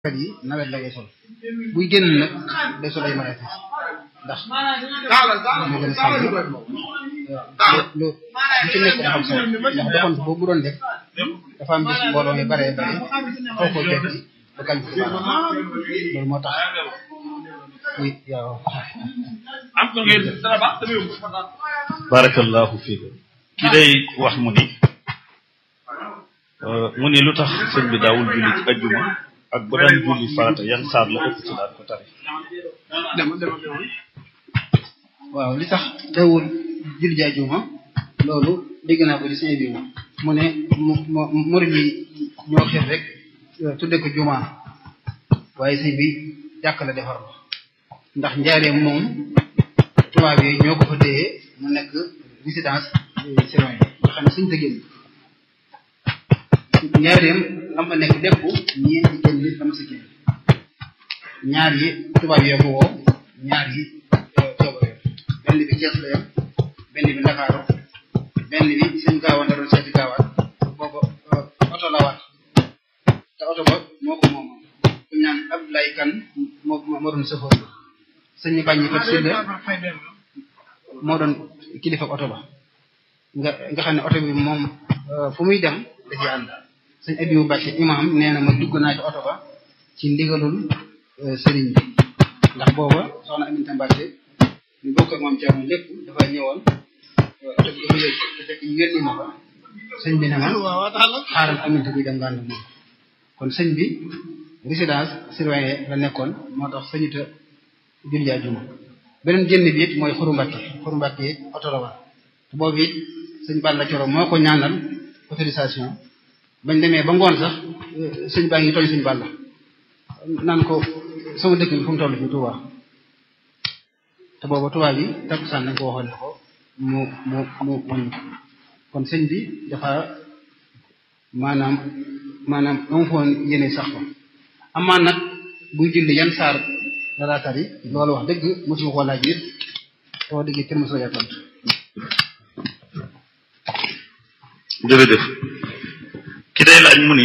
kat yi nawet la ngay sol buy génn nag day sol ay marakis ndax moo gën a sàmm lu lu ci nekk dafa am solo ndax doxantu boobu doon def dafa am bis mbooloo mi bare bare xaw ko jekki ba kañ ko loolu moo tax muy yow barakallahu fiikum ki day wax mu ni mu ni lu tax sëñ bi daawul julli ci ajjuma ak bu daan julli farata yan saar la ëpp ci daan ko tari waaw li tax teewul julli ji ajjuma loolu dégg naa ko ci sëñ bi mu ne mu mu murid yi ñoo xir rek tudde ko juma waaye sëñ bi jàkk la defar la ndax njaareem moom tubaab yi ñoo ko fa téye mu nekk résidence citoyen nga xam ne suñ tëggéen njaareem lam fa nekk lépp ñeenti génn nit dama si génn ñaar yi tubaab yoo ko woo ñaar yi coobare benn bi Cees la yem benn bi Ndakaaru benn bi sëñ gaawaan da doon seeti gaawaan booba oto la waat te oto ba moo ko moom ku ñaan Abdoulaye Kan moo moo doon sëfoor sëñ bàññi fat silla moo doon kilifa oto ba nga nga xam ne oto bi moom fu muy dem da ci ànd sëñ Abibu Mbàkke imam nee na ma dugg naa ci oto ba ci ndigalul sëriñ bi ndax booba soxna Aminta Mbàkke ñu bokk ak moom Ceerno lépp dafa ñëwoon oto bi dafa yëg te fekk ñu yónni ma fa sëñ bi ne ma xaaral Aminta buy dem nga ànd moom kon sëñ bi résidence surveillée la nekkoon moo tax sëñuta julli àjjuma beneen génn bi it mooy xuru Mbàkke xuru Mbàkke it oto la war te boobu it sëñ Balla Coro moo ko ñaanal autorisation bañ demee ba ngoon sax sëñ baa ngi tooñ sëñ Balla naan ko sama dëkk bi fu mu toll fi Touba te booba Touba bi takkusaan nañ ko waxoon ne ko mu mu mu wàññi kon sëñ bi dafa maanaam maanaam amu foon yéene sax ko amaan nag buy julli yan saar dara tari loolu wax dëgg mosuma ko laaj it soo déggee kenn mosoo yaa tontu jërëjëf ki day laaj mu ni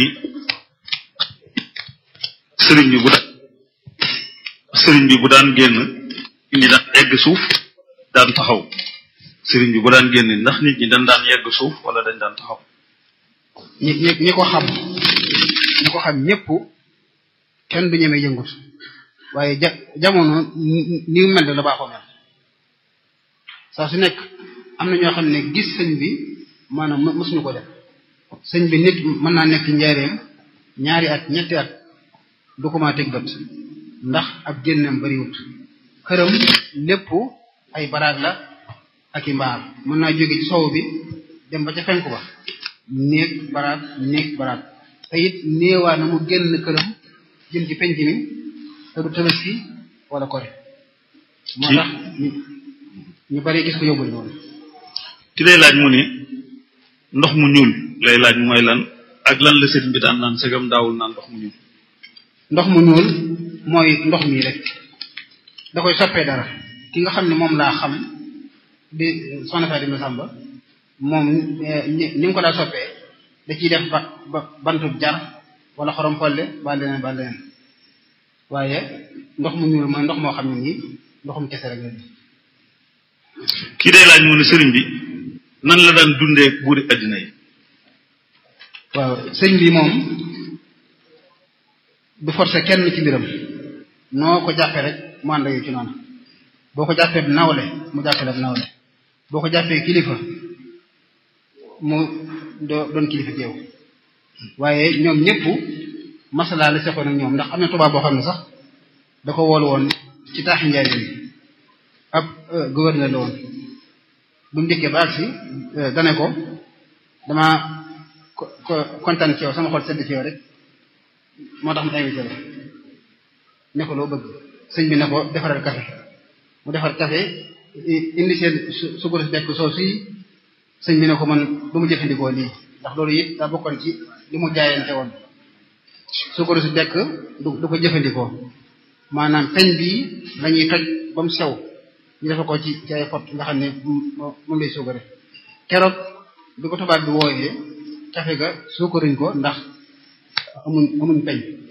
sëriñ bi bu daan sëriñ bi bu daan génn nit ñi daan yegg suuf daan taxaw sëriñ bi bu daan génn ndax nit ñi dañ daan yegg suuf wala dañ daan taxaw ñi ñi ñi ko xam ñi ko xam ñëpp kenn du ñemee yëngut waaye ja jamono ni mu mel la baaxoo mel saa su nekk am na ñoo xam ne gis sëñ bi maanaam mësuñu ko def sëñ bi nit mën naa nekk njaareem ñaari at ñetti at du ko maa teg bët ndax ab génnam bariwut këram lépp ay baraag la ak i mbaar mën naa jóge ci sow bi dem ba ca fenku ba néeg baraag néeg baraag te it néewaa na mu génn këram jëm ci penc mi te du tabaski wala kore moo tax ñu bari gis ko yóbbul noonu ki lay laaj mu ni ndox mu ñuul lay laaj mooy lan ak lan la sëriñ bi daan naan segam daawul naan ndox mu ñuul ndox mu ñuul mooy ndox mi rek da koy soppee dara ki nga xam ne moom laa xam di soxna Fatima Samba moom ni mu ko daa soppee da ciy def ba ba bantub jar wala xorom polle ba leneen ba leneen waaye ndox mu ñuul mooy ndox moo xam ne nii ndoxum kese rek la kii day laaj mu ne sëriñ bi nan la daan dundee buuri addina yi waaw sëñ bi moom du forcer kenn ci mbiram noo ko jàppee rek mu ànd ak ci noonu boo ko jàppee nawle mu jàppee la nawle boo ko jàppee kilifa mu doo doon kilifa teew waaye ñoom ñëpp masalaa la seqoon ak ñoom ndax am na tubaab boo xam ne sax da ko woolu woon ci taaxi njaay yi ab gouverneur la woon bu mu dikkee ba agsi dane ko dama ko kontaan ci yow sama xol sedd ci yow rek moo tax mu invité la ne ko loo bëgg sëñ bi ne ko defaral café mu defar café indi seen sukkur si dekk soo si sëñ bi ne ko man du mu jëfandikoo lii ndax loolu it daa bokkoon ci li mu jaayante woon sukkur si dekk du du ko jëfandikoo maanaam peñ bii lañuy toj ba mu sew ñu defa ko ci ci ay pot nga xam ne moom lay suukare keroog bi ko tubaab bi wooyee café ga suukaruñ ko ndax amuñ amuñ peñ